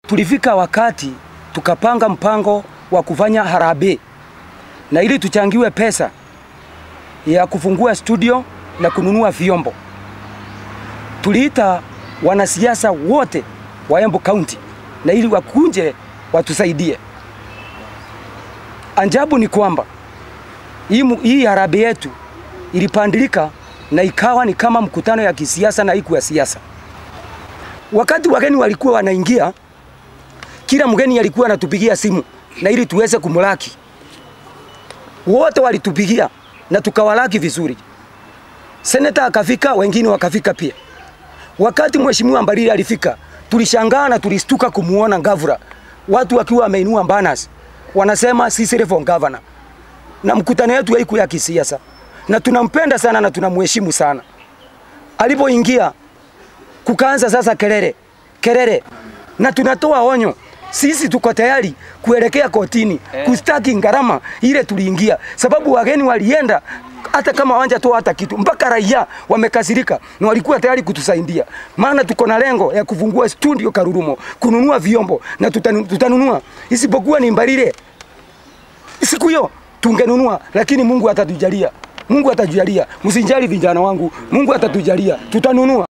tulifika wakati tukapanga mpango wa kufanya harambee na ili tuchangiwe pesa ya kufungua studio na kununua vyombo. Tuliita wanasiasa wote wa Embu County na ili wakunje watusaidie. Ajabu ni kwamba hii, mu- hii harambee yetu ilipandilika na ikawa ni kama mkutano ya kisiasa na iku ya siasa. Wakati wageni walikuwa wanaingia, kila mgeni alikuwa anatupigia simu na ili tuweze kumlaki. Wote walitupigia na tukawalaki vizuri. Seneta akafika, wengine wakafika pia. Wakati mheshimiwa Mbarire alifika, tulishangaa na tulistuka kumuona Gavura, watu wakiwa wameinua banners wanasema sisi for governor, na mkutano wetu haiku ya kisiasa, na tunampenda sana na tunamheshimu sana. Alipoingia kukaanza sasa kelele kelele, na tunatoa onyo, sisi tuko tayari kuelekea kotini kustaki gharama ile tuliingia, sababu wageni walienda hata kama wanja hata kitu, mpaka raia wamekasirika na walikuwa tayari kutusaidia, maana tuko na lengo ya kufungua studio Karurumo, kununua vyombo na tutanu, tutanunua, isipokuwa ni Mbarire siku hiyo tungenunua, lakini Mungu atatujalia, Mungu atatujalia. Msijali vijana wangu, Mungu atatujalia, tutanunua.